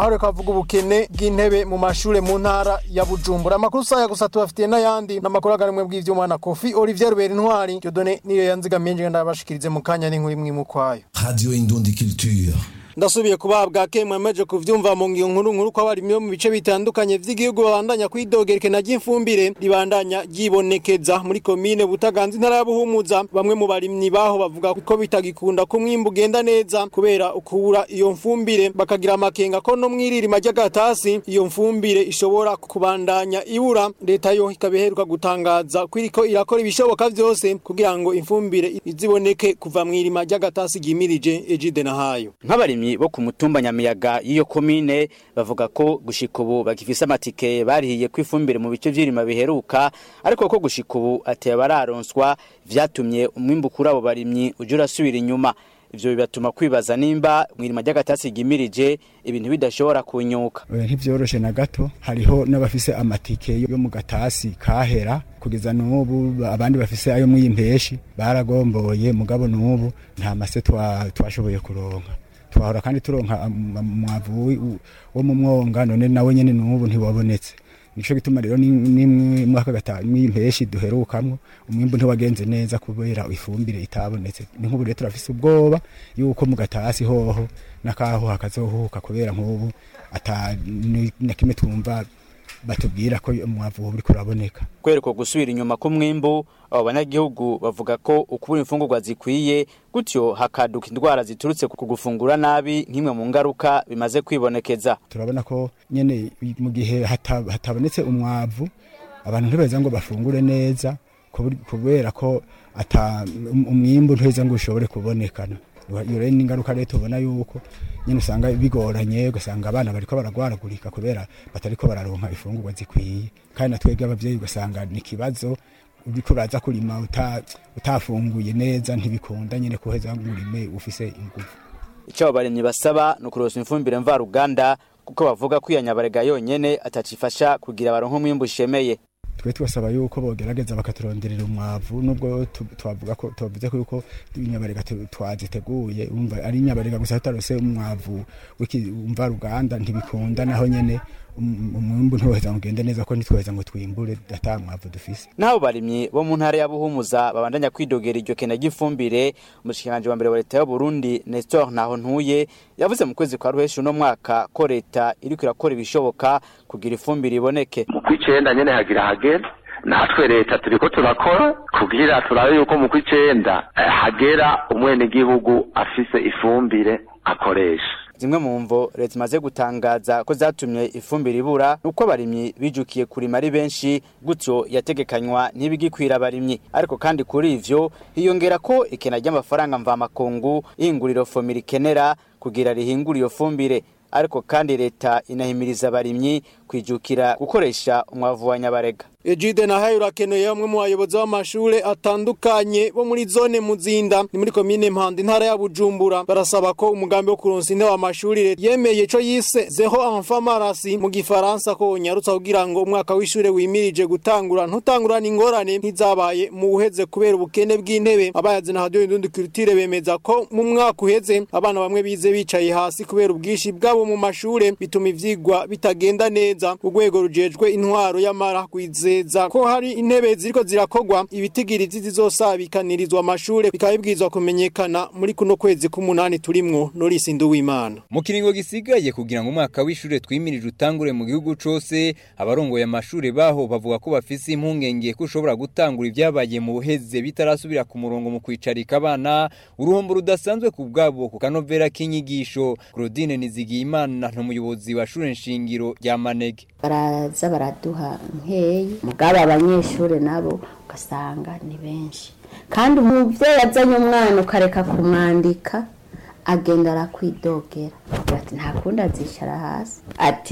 aho reka avuga ubukene bw'intebe mu mashure mu ntara ya bujumbura amakuru saya gusa tubafitiye n'ayandi n'amakuru agarimwe bw'ivyuma na kofi olivier rubera intwari dodone niyo yanzigamiye nje ndabashikirize mu kanya n'inkuru imwe mu kwayo Radio Indundi Culture. ndasubiye kubabwa ke mwemeje kuvyumva mu ngiyo nkuru nkuru ko abarimyi bo mu bice bitandukanye vy'igihugu babandanya kwidogerekana ry'imfumbire ribandanya ryibonekeza muri komine butaganza intara ya buhumuza bamwe mu barimyi baho bavuga ko bitagikunda ko umwimbu ugenda neza kubera ukubura iyo mfumbire bakagira amakenga ko no mwiririma ry'agatasi iyo mfumbire ishobora kubandanya ibura leta yo ikaba iheruka gutangaza ko iriko irakora ibishoboka vyose kugira ngo imfumbire iziboneke kuva mwirima ry'agatasi ryimirije ejide na hayo nk'abarimyi bo ku mutumba nyamiyaga y'iyo komine bavuga ko gushika ubu bagifise amatike barihiye ko ifumbire mu bice vy'irima biheruka ariko ko gushika ubu ateye bararonswa vyatumye umwimbu kuri abo barimyi uje urasubira inyuma ivyo bibatuma kwibaza nimba mwirima ry'agatasi ryimirije ibintu bidashobora kunyuka Oya, ntivyoroshe na gato hariho n'abafise amatike yo mu gatasi kahera kugeza n'ubu abandi bafise ayo mw'impeshi baragomboye mugabo n'ubu nta mase twa- twashoboye kuronka twahora kandi turonka am- am- umwavu wi- wo mu mwonga none nawe nyene n'ubu ntiwabonetse nico gituma rero nimwe mwaka gatanu mw'impeshi duherukamwo umwimbu ntiwagenze neza kubera ifumbire itabonetse ni nk'ubu rero turafise ubwoba yuko mu gatasi hoho n'akaho hakazohuka kubera nk'ubu ata ni- na kimwe twumva batubwira ko umwavu ubu uriko uraboneka kwereka gusubira inyuma k'umwimbu abo banyagihugu bavuga ko ukubura imfungurwa zikwiye gutyo hakaduka indwara ziturutse ku gufungura nabi nk'imwe mu ngaruka bimaze kwibonekeza turabona ko nyene mu gihe hata- hatabonetse umwavu abantu ntibeza ngo bafungure neza kubur- kubera ko ata um- umwimbu ntiheza ngo ushobore kubonekana iyo rero ni ingaruka rero tubona yuko nyene usanga bigoranye ugasanga abana bariko baragwaragurika kubera batariko bararonka ifungurwa zikwiye kandi natwebwe abavyeyi ugasanga ni ikibazo uriko uraza kurima uta- utafunguye neza ntibikunda nyene kuheza ngo urime ufise inguvu icyo abo barimyi basaba ni ukurosa ifumbire mvaruganda kuko bavuga ko iyo nyabarega yonyene atacifasha kugira baronke umwimbu ushemeye twe twasaba yuko bogerageza bakaturonderera umwavu nubwo tu- twavuga ko tuvuze ko yuko inyabarega tu- twaziteguye umva ari inyabarega gusa tutarose umwavu w'umva ruganda ntibikunda naho nyene um- umwimbu ntiwoheza ngo ugende neza ko ntitwoheza ngo twimbure ata mwavu dufise n'abo barimyi bo mu ntara ya buhumuza babandanya kwidogera iryo kena ry'ifumbire umushikiranganji wa mbere wa leta y'uburundi nestor ntaho ntuye yavuze mu kwezi kwa ruheshi uno mwaka ko leta iriko irakora ibishoboka kugira ifumbire iboneke mu kw'icenda nyene hagira hagera natwe leta turiko turakora kugira turabe yuko mu kw'icenda eh, hagera umwenegihugu afise ifumbire akoresha zimwe mu mvo leta imaze gutangaza ko zatumye ifumbire ibura nuko abarimyi bijukiye kurima ari benshi gutyo yategekanywa ntibigikwira abarimyi ariko kandi kuri ivyo hiyongera ko ikena ry'amafaranga mvamakungu ihinguriro fomira ikenera kugira rihingure iyo fumbire ariko kandi leta inahimiriza abarimyi kwijukira gukoresha umwavu wa nyabarega Ejide na hayo urakeneye bamwe mu bayobozi b'amashure atandukanye bo muri zone muzinda ni muri komine Mpanda intara ya Bujumbura barasaba ko umugambi wo kuronsa intebe amashuri yemeye ico yise zero enfant marasi mu gifaransa ko nyarutsa kugira ngo umwaka w'ishure wimirije gutangura ntutangurana ingorane ntizabaye mu uheze kubera ubukene bw'intebe abayazi na radio indundi culture bemeza ko mu mwaka uheze abana bamwe bize bicaye hasi kubera ubwishi bwabo mu mashure bituma ivyigwa bitagenda neza urwego rujejwe intwaro y'amara kwizeza ko hari intebe ziriko zirakogwa ibitigirizi zizosabikanirizwa amashure bikaba bibwirizwa kumenyekana muri kuno kwezi k'umunani turimwo Norisi Nduwimana mu kiringo gisigaye kugira ngo umwaka w'ishure twimirije utangure mu gihugu cose abarongoye amashure baho bavuga ko bafise impungenge ko ushobora gutangura ibyabaye mu buheze bitarasubira ku murongo mu kwicarika abana uruhombo rudasanzwe ku bwabo ku kanovera k'inyigisho Claudine Nizigiyimana n'umuyobozi wa shure nshingiro rya Manege baraza baraduha nkeyi mugabo abanyeshuri nabo ugasanga ni benshi kandi umuvyeyi azanye umwana ukareka kumwandika agenda arakwidogera ati nta kundi azicara hasi ati